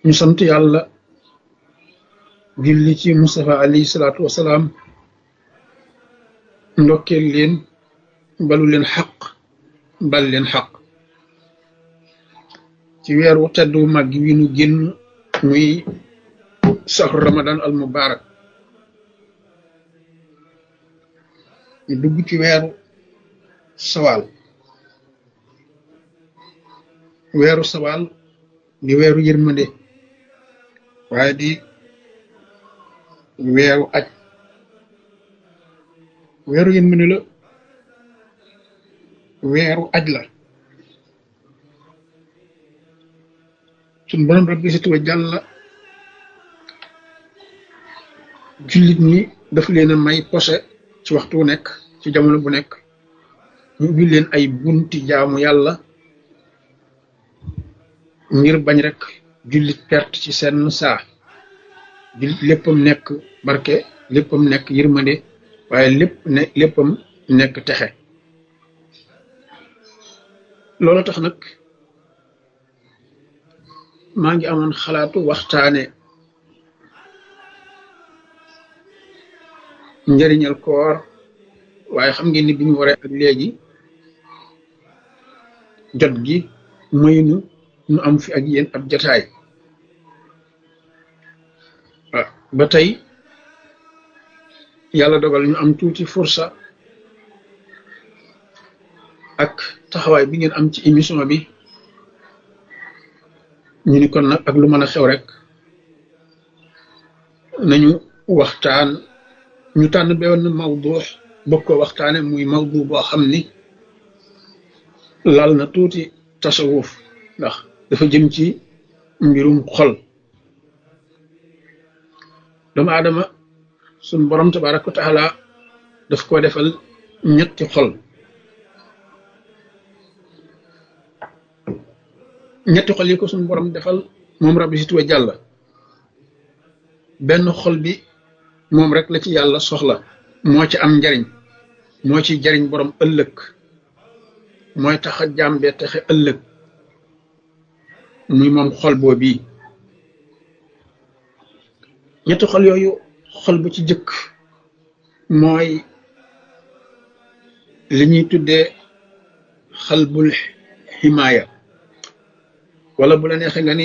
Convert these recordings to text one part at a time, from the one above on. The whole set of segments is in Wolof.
ñu sant yàlla julli ci Mustafa alayhi salaatu wasalaam ndokkeel leen balu leen xaq bal leen xaq ci weeru tedd wu mag wi nu génn muy saxru ramadan al mubarak ñu dugg ci weeru sawaal weeru sawaal di weeru yërmande waaye di weeru aj weeru yërmande la weeru aj la suñ borom rabbi si tuwa jàlla jullit ñi daf leen a may posé ci waxtu wu nekk ci jamono bu nekk ñu ubbi leen ay bunti jaamu yàlla ngir bañ rek jullit perte ci seen saa jullit léppam nekk barke léppam nekk yërmande waaye lépp ne léppam nekk texe loolu tax nag maa ngi amoon xalaatu waxtaane njëriñal koor waaye xam ngeen ni bi ñu waree ak léegi jot gi maynu nu am fi ak yéen ab jataay ba tey yàlla dogal ñu am tuuti fursa ak taxawaay bi ngeen am ci émission bi ñu ni kon nag ak lu mën a xew rek nañu waxtaan ñu tànn benn mawdu bokk ko waxtaane muy mawdu boo xam ni lal na tuuti tasawuf ndax dafa jëm ci mbirum xol doomu aadama suñ borom tabaraka wa taala daf ko defal ñetti xol ñetti xol yi ko suñ borom defal moom rabbi si tuwa jàlla benn xol bi moom rek la ci yàlla soxla moo ci am njariñ moo ci jariñ borom ëllëg mooy tax a jàmbee taxe ëllëg muy moom xol boo bii ñetti xol yooyu xol bu ci jëkk mooy li ñuy tuddee xalbul ximaaya wala bu la neexee nga ni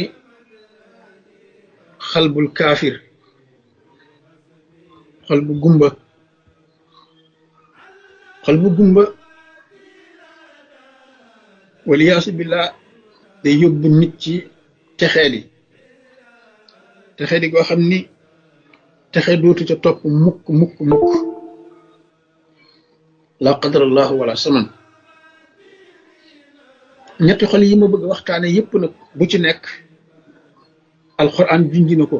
xalbul kaafir xol bu gumba xol bu gumba waliyaasu billah day yóbbu nit ci texeeli texeeli goo xam ni texe dootu ca topp mukk mukk mukk la qadarallahu wala saman ñetti xol yi ma bëgg waxtaane yépp nag bu ci nekk alxuraan junji na ko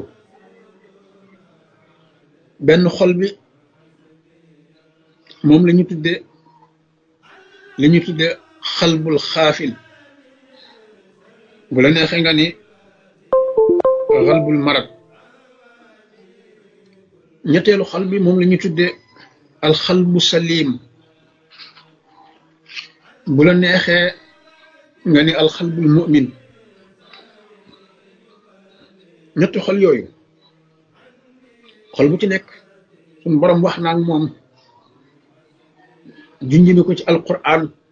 benn xol bi moom la ñu tudde la ñu tudde xalbul xaafil bu la neexee nga ni xalbul marad ñetteelu xol bi moom la ñu tudde alxalbu salim bu la neexee nga ni alxalbul mu'min ñetti xol yooyu xol bu ci nekk suñu borom wax naa ak moom junj na ko ci alquran